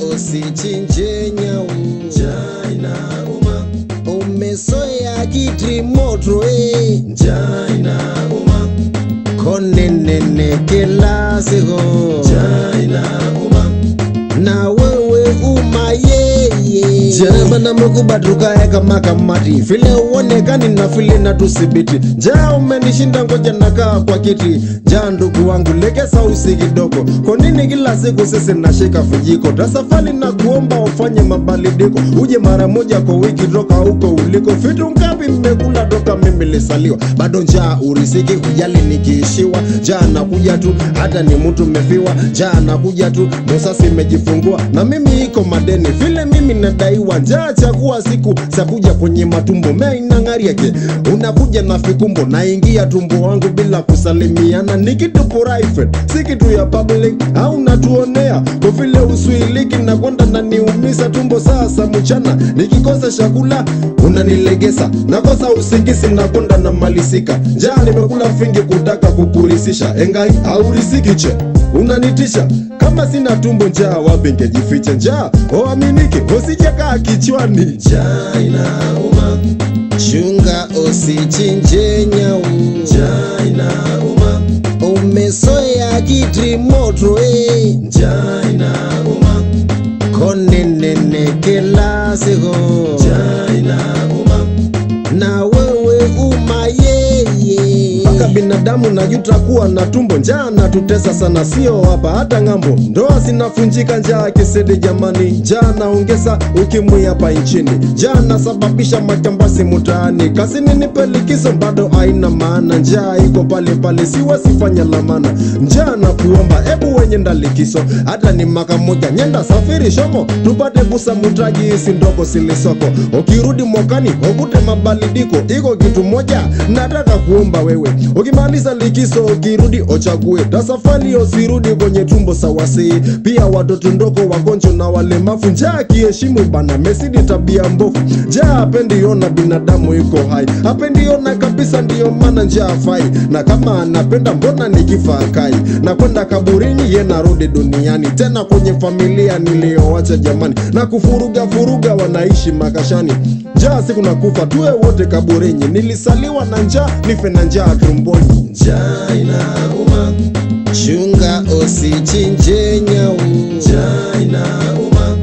usichinje nyau, njaa inauma. Umesoya kiti moto eh, njaa inauma. Konenene kila siku, njaa inauma. Na wewe uma yeye jema na mekuba tukae kama kamati vile uonekani na vile na tusibiti njaa umenishinda ngoja nakaa kwa kiti njaa ndugu wangu legeza usi kidogo kwa nini kila siku sisi nashika vijiko tasafali na kuomba ufanye mabadiliko uje mara moja kwa wiki toka huko uliko vitu ngapi mmekula toka mimi lisaliwa bado njaa urisiki ujali nikiishiwa njaa nakuja tu hata ni mtu mefiwa njaa nakuja tu musasi imejifungua na mimi iko madeni vile mimi nadaiwa njaa chakua siku sakuja kwenye matumbo meinang'ariake unakuja na fikumbo naingia tumbo wangu bila kusalimiana ni kitu private si kitu ya public au natuonea kwa vile uswiliki na kwenda naniumisa tumbo sasa mchana nikikosa chakula unanilegesa nakosa usingizi na kwenda na malisika njaa nimekula fingi kutaka kukurisisha engai aurisiki che unanitisha kama sina tumbo njaa wapi ngejificha njaa oaminiki usijakaa kichwani njaa inauma chunga usichinje nyau njaa inauma umesoya kiti moto eh. njaa inauma konenene kila siku njaa inauma na wewe uma yeye mpaka binadamu najuta kuwa na tumbo njaa natutesa sana sio hapa hata ng'ambo ndoa zinafunjika njaa kisedi jamani njaa naongeza ukimwi hapa nchini njaa nasababisha majambasi mutaani kazini nipe likizo bado haina maana njaa iko pale pale siwasifanya lamana njaa na kuomba ebu wenye ndalikiso hata ni maka moja nyenda safiri shomo tupate kusamutaji isi ndogo silisoko ukirudi mwakani ukute mabadiliko iko kitu moja nataka kuomba wewe ukimaliza likiso ukirudi ochague tasafali usirudi kwenye tumbo sawasi pia watoto ndoko wagonjwa na walemavu njaa kiheshimu bana mesidi tabia mbovu njaa apendi ona binadamu iko hai apendi ona kabisa ndiyo maana njaa fai na kama anapenda mbona nikifa kai na kwenda kaburini ye narudi duniani tena kwenye familia niliyowacha jamani na kufuruga furuga wanaishi makashani njaa siku na kufa tuwe wote kaburini nilisaliwa na njaa nife na njaa tumboni njaa inauma chunga usichinje nyau njaa inauma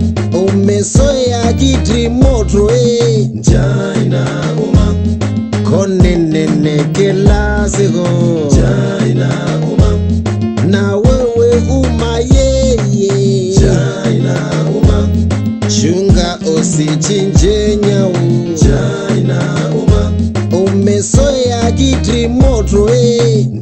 umesoya kiti moto eh. njaa inauma konenene kila siku njaa inauma na wewe uma yeye njaa inauma chunga usichinje nyau njaa inauma umesoya kiti moto eh.